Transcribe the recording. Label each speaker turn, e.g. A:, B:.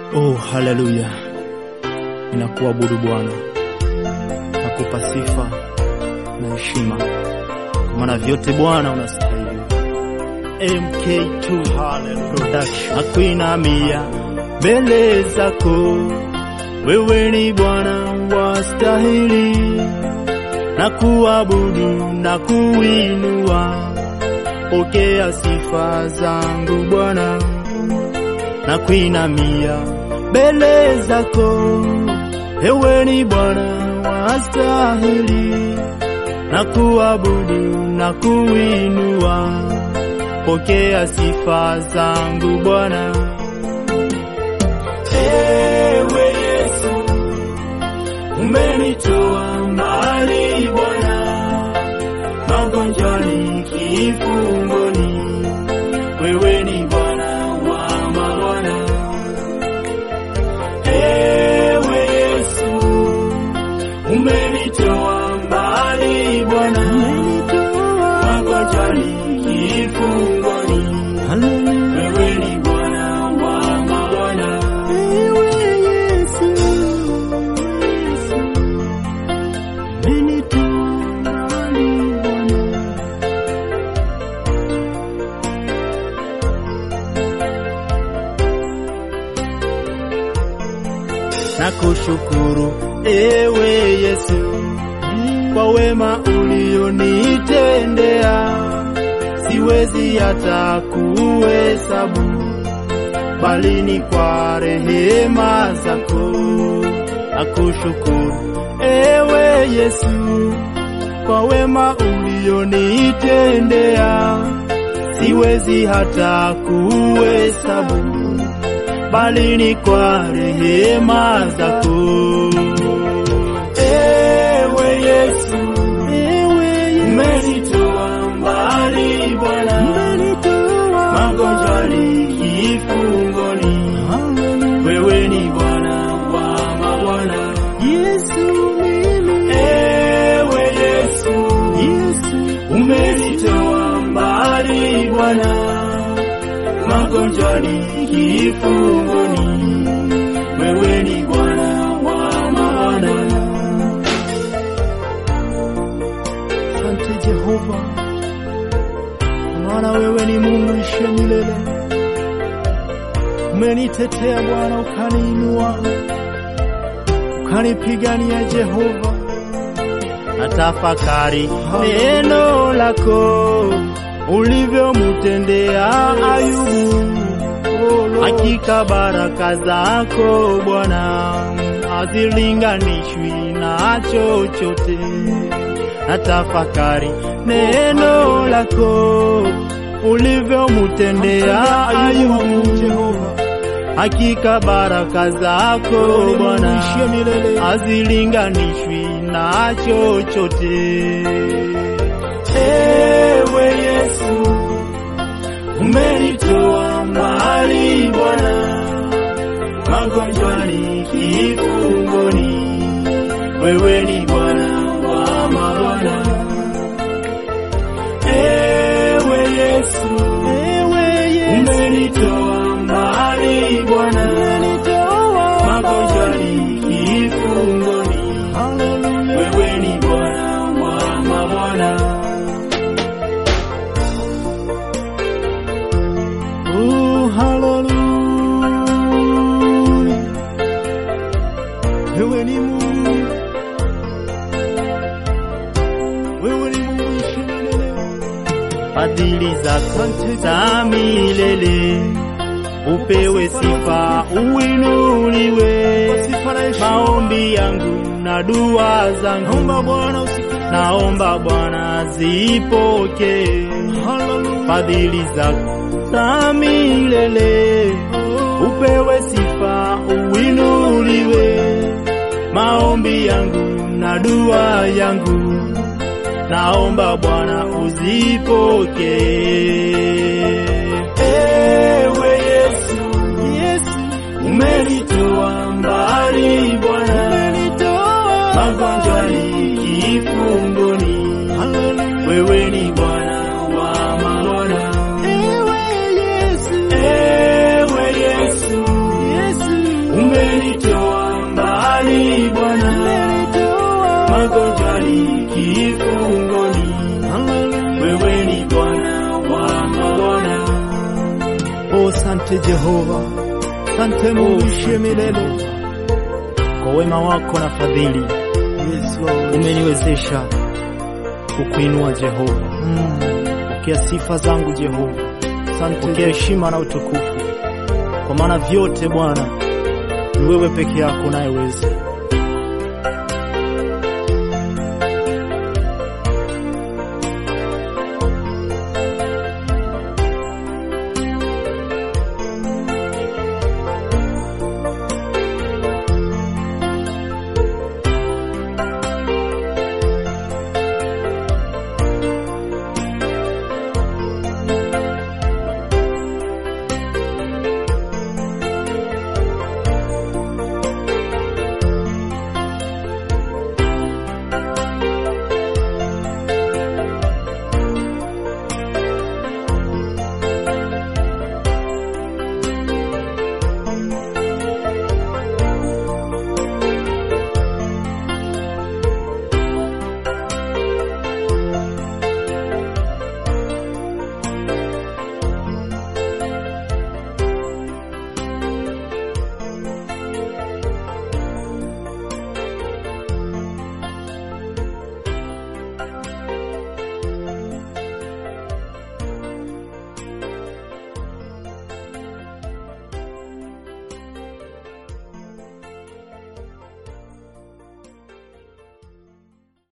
A: Oh, haleluya! Ninakuabudu Bwana, nakupa sifa na heshima, kwa maana vyote Bwana unastahili. MK2 Hallelujah Production, nakuinamia mbele zako, wewe ni Bwana wastahili, na kuabudu na kuinua, pokea sifa zangu Bwana, na kuinamia mbele zako, ewe ni Bwana wastahili, na kuabudu na kuinua, pokea sifa zangu Bwana. Ewe Yesu, umenitoa mbali Bwana, magonjwani, kifungoni, wewe ni Bwana wa mabwana. Ewe Yesu, umenitoa mbali Bwana, magonjwani, kifungoni, wewe ni Bwana wa mabwana. Nakushukuru ewe Yesu kwa wema ulionitendea, siwezi hata kuhesabu, bali ni kwa rehema zako. Nakushukuru ewe Yesu kwa wema ulionitendea, siwezi hata kuhesabu bali ni kwa rehema zako. Ewe Yesu, umenitoa mbali Bwana, magonjwani, kifungoni, wewe ni Bwana wa mabwana. Ewe Yesu, umenitoa mbali Bwana magonjwani, kifungoni, wewe ni Bwana wa mabwana. Asante Jehova, maana wewe ni Mungu ishe milele. Umenitetea Bwana, ukaniinua, ukanipigania Jehova. Natafakari neno lako ulivyomtendea Ayubu. Hakika baraka zako Bwana hazilinganishwi na chochote. Natafakari neno lako ulivyomtendea Ayubu. Hakika baraka zako Bwana hazilinganishwi na chochote. Ewe Yesu, umenitoa mbali Bwana, magonjwani, kifungoni, wewe ni Bwana wa mabwana. Ewe Yesu, umenitoa mbali Bwana, magonjwani, kifungoni, wewe ni Bwana wa mabwana. Oh, hallelujah. Wewe ni Mungu, wewe ni Mungu ishi milele. Fadhili zako za milele, upewe sifa, uinuliwe. Maombi yangu na dua zangu, naomba Bwana zipokee. Fadhili zako za milele, upewe sifa, uinuliwe. Maombi yangu na dua yangu, naomba Bwana uzipokee. Ewe Yesu, umenitoa mbali Bwana, magonjwani, kifungoni, wewe ni Bwana wa mabwana. Ewe Yesu,
B: Oh, sante Jehova, sante Mungu ishiye milele, kwa wema wako na fadhili
A: Yes, Lord.
B: umeniwezesha kukuinua Jehova.
A: Mm.
B: Pokea sifa zangu Jehova,
A: Asante
B: pokea heshima na utukufu, kwa maana vyote Bwana ni wewe peke yako unayeweza.